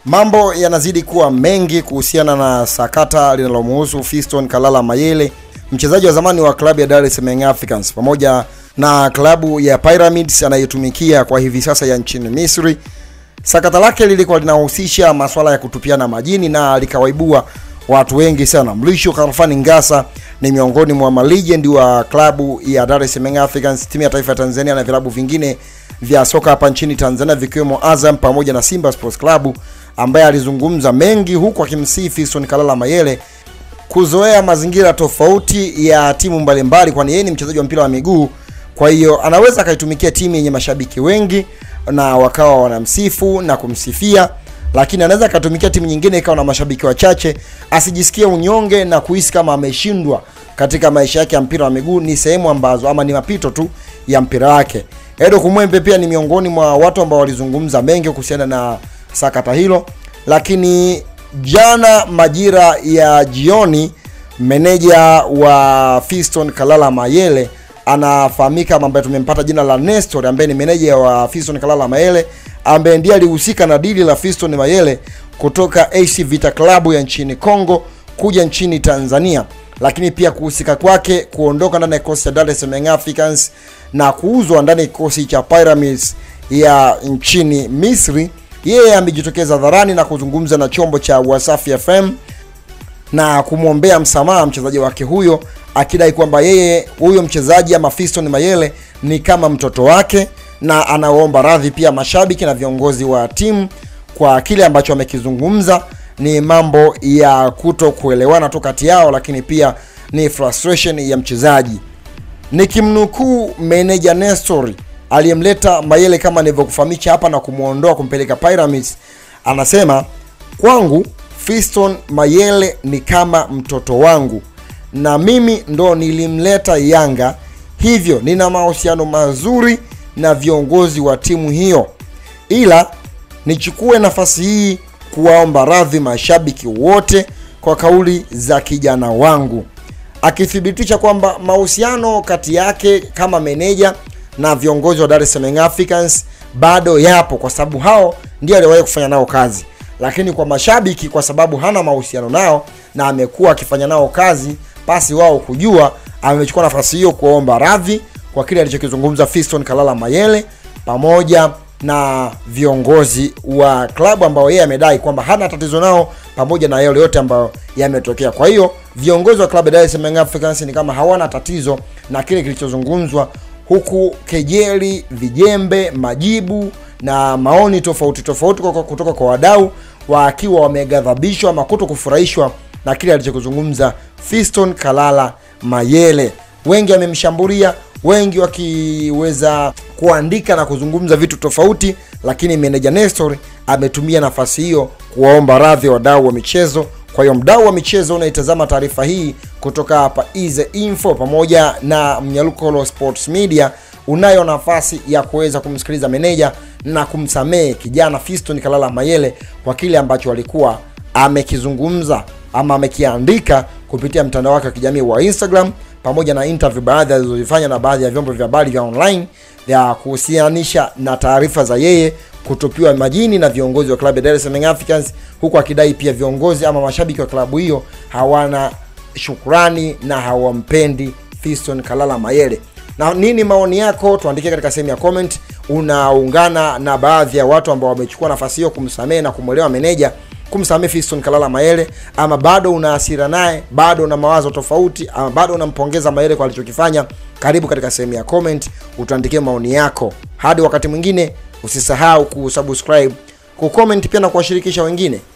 Mambo yanazidi kuwa mengi kuhusiana na sakata linalomuhusu Fiston Kalala Mayele, mchezaji wa zamani wa klabu ya Dar es Salaam Young Africans pamoja na klabu ya Pyramids anayetumikia kwa hivi sasa ya nchini Misri. Sakata lake lilikuwa linahusisha masuala ya kutupiana majini na likawaibua watu wengi sana. Mlisho Khalfani Ngasa ni miongoni mwa malegend wa klabu ya Dar es Salaam Young Africans, timu ya taifa ya Tanzania na vilabu vingine vya soka hapa nchini Tanzania vikiwemo Azam pamoja na Simba Sports Club, ambaye alizungumza mengi huku akimsihi Fiston Kalala Mayele kuzoea mazingira tofauti ya timu mbalimbali, kwani yeye ni mchezaji wa mpira wa miguu. Kwa hiyo anaweza akaitumikia timu yenye mashabiki wengi na wakawa wanamsifu na kumsifia, lakini anaweza akatumikia timu nyingine ikawa na mashabiki wachache, asijisikie unyonge na kuhisi kama ameshindwa katika maisha yake ya mpira wa miguu. Ni sehemu ambazo ama ni mapito tu ya mpira wake. Edo Kumwembe pia ni miongoni mwa watu ambao walizungumza mengi kuhusiana na sakata hilo, lakini jana majira ya jioni, meneja wa Fiston Kalala Mayele anafahamika ambaye tumempata jina la Nestor, ambaye ni meneja wa Fiston Kalala Mayele, ambaye ndiye alihusika na dili la Fiston Mayele kutoka AC Vita Club ya nchini Congo kuja nchini Tanzania, lakini pia kuhusika kwake kuondoka ndani ya kikosi cha Dar es Salaam Young Africans na kuuzwa ndani ya kikosi cha Pyramids ya nchini Misri. Yeye amejitokeza hadharani na kuzungumza na chombo cha Wasafi FM na kumwombea msamaha mchezaji wake huyo, akidai kwamba yeye huyo mchezaji ama Fiston Mayele ni kama mtoto wake, na anaomba radhi pia mashabiki na viongozi wa timu kwa kile ambacho amekizungumza. Ni mambo ya kuto kuelewana tu kati yao, lakini pia ni frustration ya mchezaji. Nikimnukuu meneja Nestor aliyemleta Mayele kama nilivyokufahamisha hapa na kumwondoa kumpeleka Pyramids, anasema kwangu Fiston Mayele ni kama mtoto wangu na mimi ndo nilimleta Yanga, hivyo nina mahusiano mazuri na viongozi wa timu hiyo, ila nichukue nafasi hii kuwaomba radhi mashabiki wote kwa kauli za kijana wangu, akithibitisha kwamba mahusiano kati yake kama meneja na viongozi wa Dar es Salaam Young Africans bado yapo, kwa sababu hao ndio aliwahi kufanya nao kazi lakini kwa mashabiki, kwa sababu hana mahusiano nao na amekuwa akifanya nao kazi pasi wao kujua, amechukua nafasi hiyo kuomba radhi kwa kile alichokizungumza Fiston Kalala Mayele pamoja na viongozi wa klabu ambao yeye amedai kwamba hana tatizo nao, pamoja na yale yote ambayo yametokea. Kwa hiyo viongozi wa klabu ya Dar es Salaam Young Africans ni kama hawana tatizo na kile kilichozungumzwa, huku kejeli, vijembe, majibu na maoni tofauti tofauti kutoka kwa wadau wakiwa wameghadhabishwa ama kuto kufurahishwa na kile alichokuzungumza Fiston Kalala Mayele. Wengi wamemshambulia, wengi wakiweza kuandika na kuzungumza vitu tofauti, lakini meneja Nestor ametumia nafasi hiyo kuwaomba radhi wadau wa michezo. Kwa hiyo mdau wa michezo unaitazama taarifa hii kutoka hapa Ize Info pamoja na Mnyalukolo Sports Media, unayo nafasi ya kuweza kumsikiliza meneja na kumsamehe kijana Fiston Kalala Mayele kwa kile ambacho alikuwa amekizungumza ama amekiandika kupitia mtandao wake wa kijamii wa Instagram, pamoja na interview baadhi alizozifanya na baadhi ya vyombo vya habari vya online vya kuhusianisha na taarifa za yeye kutupiwa majini na viongozi wa klabu ya Dar es Salaam Africans, huku akidai pia viongozi ama mashabiki wa klabu hiyo hawana shukrani na hawampendi Fiston Kalala Mayele. Na nini maoni yako? Tuandikie katika sehemu ya comment. Unaungana na baadhi ya watu ambao wamechukua nafasi hiyo kumsamehe na kumwelewa meneja kumsamehe Fiston Kalala Mayele, ama bado una hasira naye, bado una mawazo tofauti, ama bado unampongeza Mayele kwa alichokifanya? Karibu katika sehemu ya comment, utuandikie maoni yako. Hadi wakati mwingine, usisahau kusubscribe, kucomment pia na kuwashirikisha wengine.